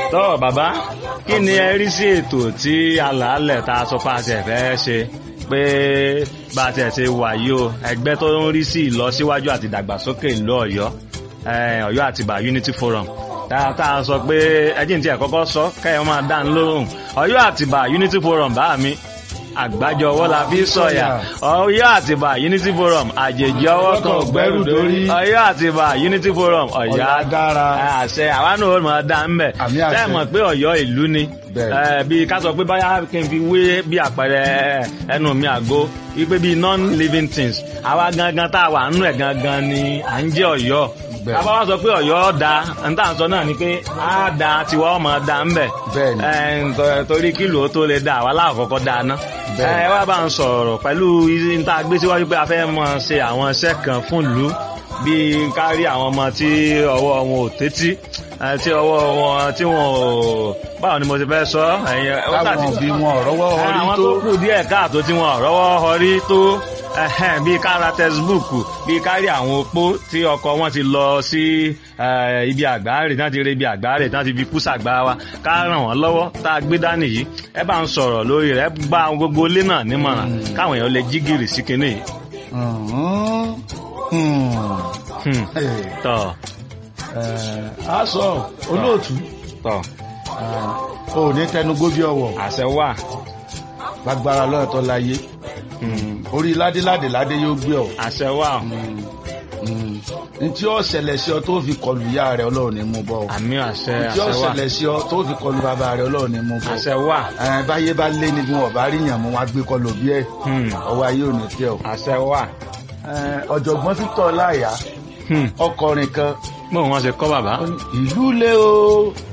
tọ́ bàbá kí ni ẹ rí sí ètò tí alàálẹ̀ tá a sọ pé a ti fẹ́ ṣe pé bá a ti ṣe wà yìí o ẹgbẹ́ tó ń rí sí ìlọsíwájú àti ìdàgbàsókè ìlú ọ̀yọ́ eh, ọ̀yọ́ àtìbà unity forum tá tá a sọ pé ẹjìn tí ẹ kọ́kọ́ sọ kẹ́yìn máa dá ń lóhùn ọ̀yọ́ àtìbà unity forum bá mi àgbájọ ọwọ́ la fi sọ̀yà ọ̀yọ́ àtìbà unity forum àjèjì ọwọ́ kan ògbẹ́rù dórí ọ̀yọ́ àtìbà unity forum ọ̀yọ́ Ọ̀yọ́ dára. àṣẹ àwa náà ó máa dá ń bẹ̀ Àmì àṣẹ. tẹ́ mọ̀ pé ọ̀yọ́ ìlú ni Bẹ́ẹ̀. Eh, bí ká sọ pé báyà kí n fi wé bí àpẹẹrẹ ẹnu mi àgó wípé bí non-living things àwa gangan tá a wà nínú ẹ̀ gangan ni à ń jẹ́ ọ̀yọ́ Bẹ́ẹ̀. àbá wá sọ pé ọ̀yọ́ da n tà ń sọ náà ni pé á da tiwa ọmọ da ń bẹ̀ Bẹ́ẹ̀ ni. Eh, nto- torí kílò ó tó lè da àwa láàkọ́kọ́ da ná Bẹ́ẹ̀ ni. ẹ wá bá ń sọ̀rọ̀ pẹ̀lú n tá a gbé síwájú pé a fẹ́ mọ ṣe àwọn iṣẹ́ kan fún ìlú bíi kárí àwọn ọmọ tí ọwọ́ wọn ò tẹ́tí eh, tí ọwọ́ wọn tí wọn ò báwo ni mo ti fẹ́ sọ ẹ̀yin ó táwọn tàbí òbí wọn ọ̀rọ̀wọ́ orí àwọn tó tó kù díẹ̀ káàtó tí wọn rọ́wọ́ họrí tó ẹhẹ́n, bíi kára textbook bíi kárí àwọn opó tí ọkọ wọn ti lọ sí eh, ibi àgbáre tí wọn ti rí ibi àgbáre tí wọn ti fi kú sàgbá wa ká ràn wọn lọ́wọ́ tá a gbé dání yìí ẹ bá ń sọ̀rọ̀ lórí rẹ̀ ẹ bá gbogbo ilé náà nímọ̀ràn káwọn èèyàn lè jí gìrì sí kinní yìí. Mhm. Hmm. Hmm, Eh, tọ eh, a sọ olóòtú tọ eh, o ò ní tẹnugbó bí ọwọ́ àṣẹ wà. lágbára lọ́yọ̀ tó láyé Hmm, orí ládéládé ládé yóò gbé ọ àṣẹ wà. n tí ó ṣẹlẹ̀ sí ọ tó fi kọlu ìyá rẹ ọlọ́run ní mú bọ́ ọ àmì àṣẹ n tí ó àṣẹ wà. ṣẹlẹ̀ sí ọ tó fi kọlu bàbá rẹ ọlọ́run ní mú bọ́ àṣẹ wà. ẹ báyé bá lé ní bí wọn bá rí yàn mú wọn á gbé kọlu bí ẹ Hmm, ọwọ́ ayé ò ní tẹ ọ. àṣẹ wà. Ẹ, ọ̀jọ̀gbọ́n Victor Láyà Hmm, ọkọrin kan bóun wọn ṣe kọ́ bàbá. ó ní, ìlú lé o